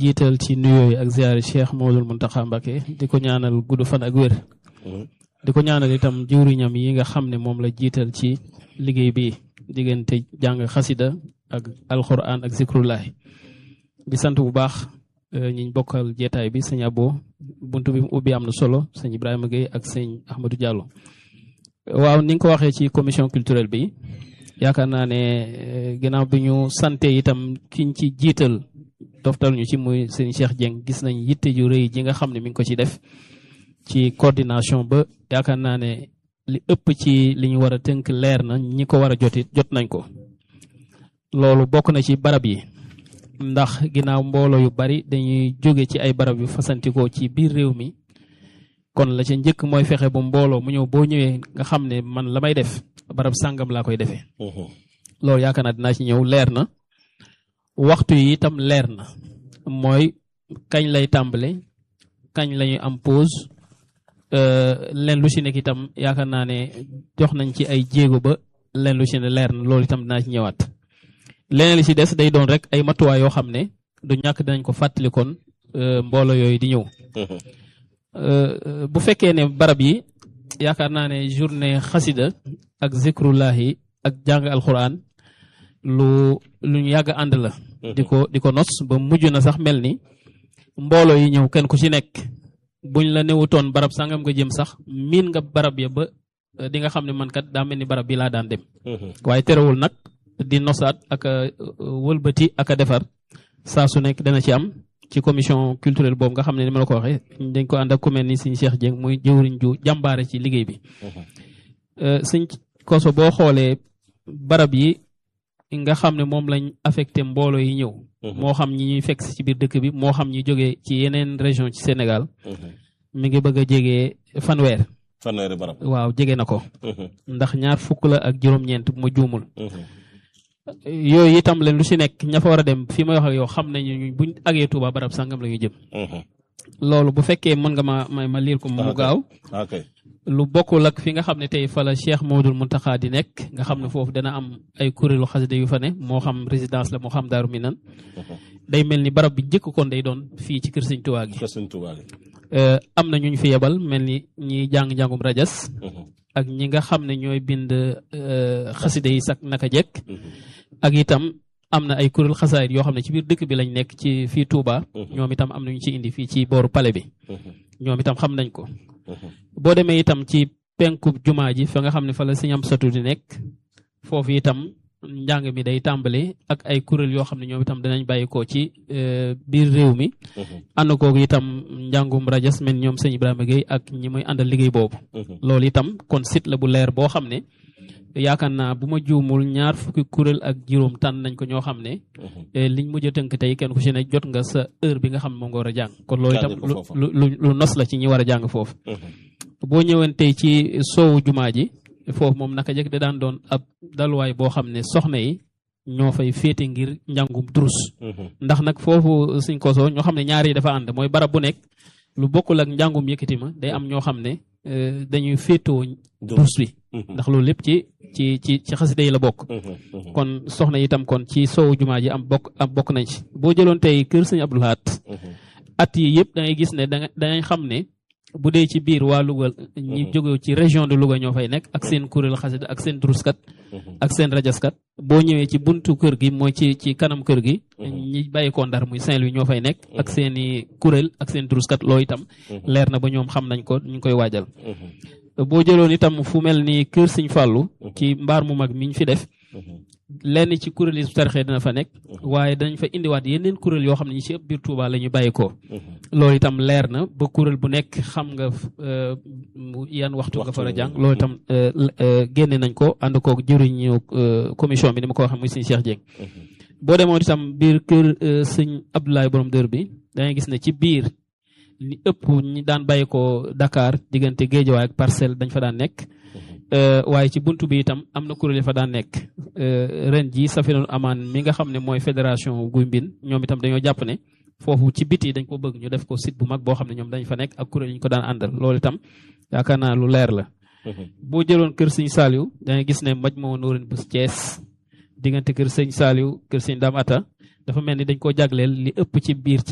jiital ci nuyoo yi ak ziyaari Cheikh Mawlul Muntaxa Mbàkke di ko ñaanal gudd fan ak wér di ko ñaanal itam jëwriñam yi nga xam ne moom la jiital ci liggéey bi diggante jàng xasida ak alquran ak zikrullahi di sant bu baax ñiñ bokkal jeetaay bi sëñ Abo buntu bi mu ubbi am na solo sëñ Ibrahima Gueye ak sëñ Ahmadou Diallo waaw ni nga ko waxee ci commission culturelle bi yaakaar naa ne ginnaaw bi ñu sante itam kiñ ci jiital doftal ñu ci muy sëñ Cheikh Dieng gis nañ yitte ju rëy ji nga xam ne mi ngi ko ci def ci coordination ba yaakaar naa ne li ëpp ci li ñu war a tënk leer na ñi ko war a jotit jot nañ ko loolu bokk na ci barab yi ndax ginnaaw mbooloo yu bari dañuy jóge ci ay barab yu fasantikoo ci biir réew mi kon la ca njëkk mooy fexe bu mbooloo mu ñëw boo ñëwee nga xam ne man la may def barab sàngam laa koy defee loolu yaakaar naa dinaa ci ñëw leer na waxtu yi itam leer na mooy kañ lay tàmbale kañ lañuy am pause leen lu ci nekk itam yaakaar naa ne jox nañ ci ay jéego ba leen lu ci ne leer na loolu itam dinaa ci ñëwaat leneen li ci des day doon rek ay matuwaay yoo xam ne du ñàkk dinañ ko fàttali kon mbooloo yooyu di ñëw bu fekkee ne barab yi yaakaar naa ne journée xasida ak zikrullahi ak jàng alquran lu lu ñu yàgg ànd la di ko di ko nos ba mujj na sax mel ni mbooloo yi ñëw kenn ku ci nekk buñ la newutoon barab sangam nga jëm sax miin nga barab ya ba di nga xam ne man kat daa mel ni barab bi laa daan dem waaye terewul nag di nosaat ak wëlbati ak a defar saa su nekk dana ci am ci commission culturelle boobu nga xam ne ni ma la ko waxee dañ ko ànd ak ku mel ni sëñ Cheikh Dieng muy jëwriñ ju jàmbaare ci liggéey bi sëñ koso boo xoolee barab yi nga xam ne moom lañ affecté mbooloo yi ñëw moo xam ñi ñuy fekk ci biir dëkk bi moo xam ñi jógee ci yeneen région ci Sénégal mi ngi bëgg a jege fanweer fanweeri barab waaw jege na ko ndax ñaar fukk la ak juróom-ñeent bu ma juumul yooyu itam leen lu ci nekk ña fa war a dem fi may wax ak yow xam nañu buñ agee Touba barab sangam la ñu jëm loolu bu fekkee mën nga ma ma ma liir ko mu gaaw lu bokkul ak fi nga xam ne tey fa la Cheikh Mawdul Muntaxa di nekk nga xam ne foofu dana am ay kuréelu xasida yu fa ne moo xam résidence la moo xam daaru minan day mel ni barab bi njëkk kon day doon fii ci kër sëñ Tuubaa gi am na ñu ñu fi yebal mel ni ñi jàng-njàngum rajas ak ñi nga xam ne ñooy bind xasida yi sax naka jekk ak itam am na ay kuréel xasaayit yoo xam ne ci biir dëkk bi lañ nekk ci fii Touba ñoom itam am nañu ci indi fii ci booru pale bi ñoom itam xam nañ ko boo demee itam ci penku jumaa ji fa nga xam ne fa la sëñ am satu di nekk foofu itam njàng mi day tàmbale ak ay kuréel yoo xam ne ñoom itam danañ bàyyi ko ci biir réew mi ànd kooku itam njàngum rajas mel ñoom sëñ Ibrahima Gueye ak ñi muy àndal liggéey boobu loolu itam kon site la bu leer boo xam ne yaakaar naa bu ma juumul ñaar fukki kuréel ak juróom tànn nañ ko ñoo xam ne liñ mujj a tënk tey kenn ku ci ne jot nga sa heure bi nga xam ne moom nga war a jàng kon loolu itam lu lu lu nos la ci ñi war a jàng foofu boo ñëween tey ci soowu jumaa ji foofu moom naka jëkk da daan doon ab daluwaay boo xam ne soxna yi ñoo fay féete ngir njàngum durus ndax nag foofu suñ koso ñoo xam ne ñaar yi dafa ànd mooy barab bu nekk lu bokkul ak njàngum yëkkati ma day am ñoo xam ne dañuy féetoo durus bi ndax loolu lépp ci ci ci ci xasida yi la bokk kon soxna itam kon ci soowu jumaa ji am bokk am bokk nañ ci boo jëloon tey kër sëñ Abdou Lahad at yi yëpp da ngay gis ne da dangay xam ne bu dee ci biir waa Louga ñi jóge ci région de Louga ñoo fay nekk ak seen kuréel xasida ak seen duruskat ak seen rajaskat boo ñëwee ci buntu kër gi mooy ci ci kanam kër gi ñi bàyyi ko Ndar muy Saint-Louis ñoo fay nekk ak seen i kuréel ak seen duruskat loolu itam leer na ba ñoom xam nañ ko ñu koy waajal boo jëloon itam fu mel ni kër Sëñ Fàllu ci mbaar mu mag mi ñu fi def lenn ci kuréel yi su tarxee dina fa nekk waaye dañ fa indiwaat yeneen kuréel yoo xam ne ñi ci ëpp biir Touba la ñu bàyyi ko loolu itam leer na ba kuréel bu nekk xam nga yan waxtu nga far a jàng loolu itam génne nañ ko ànd koog jëriñu commission bi ni ma ko waxee muy sëñ Cheikh Dieng boo demoon itam biir kër sëñ Abdoulaye borom dër bi dangay gis ne ci biir li ëpp ñi daan bàyyi ko Dakar diggante Géejawaay ak Parcelles dañ fa daan nekk waaye ci buntu bi itam am na kuréel yi fa daan nekk ren ji Safinul Amaan mi nga xam ne mooy fédération Guy Mbind ñoom itam dañoo jàpp ne foofu ci biti dañ ko bëgg ñu def ko site bu mag boo xam ne ñoom dañ fa nekk ak kuréel yi ñu ko daan àndal loolu itam yaakaar naa lu leer la. boo jëloon kër sëñ Saliou da ngay gis ne maj moo nóorin bu Thiès diggante kër sëñ Saliou kër sëñ Dame Atta dafa mel ni dañ koo jagleel li ëpp ci biir